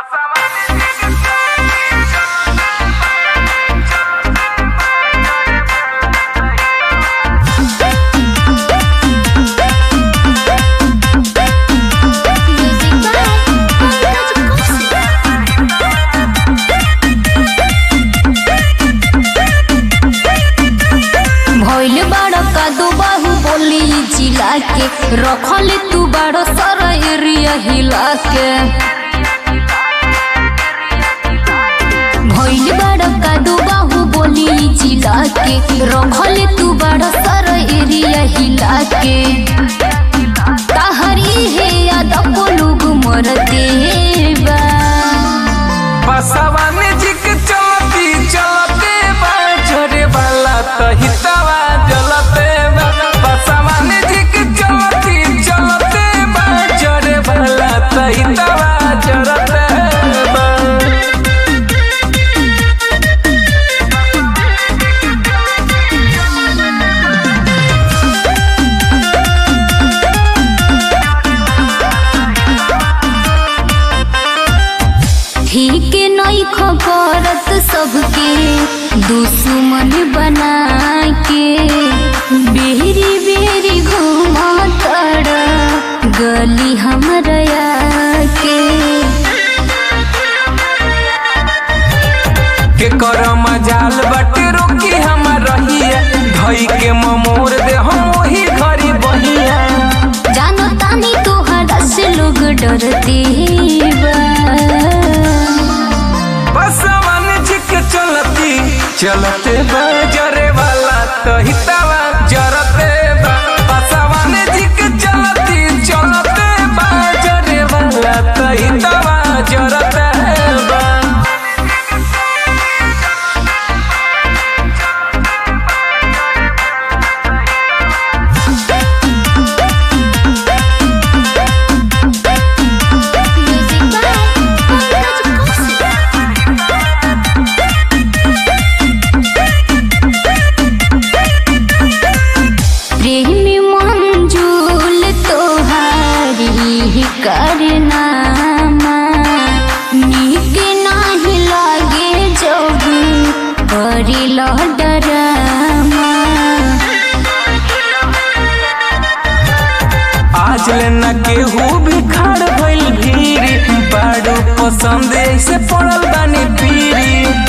भइल बाड़ कादो बाहु बोली जिला के रखल तू बाड़ सर एरिया हिला के भइल बाड़ कादो बाहु बोली जिला के रखल तू बाड़ सर एरिया हिला के ताहरी हे याद को लोग मरते बा बसवा में जिक चलती चलते बा झरे वाला तो हितवा जलते बा बसवा में जिक चलती चलते बा झरे वाला तो हितवा जलते बा ठीक नहीं खबरत सबके दुश्मन बना के बेरी बेरी घुमा तड़ गली हमरा के के कर मजाल बटे रोकी हम रहिया धई के ममोर दे हम वही घरी बहिया जानो तानी तोहरा से लोग डरते बा बसवन झिक चलती चलते बा जरे वाला तो हितवा जरते बा बसवन झिक चलती चलते बा जरे वाला तो हितवा जरते बा प्रेमी मंजूल तोहारी करनामा नीक नाही लागे जब करिल डरामा आज ले न केहू भी खाड़ भइल भीड़ बाड़ू पसंद ऐसे पड़ल बानी पीरी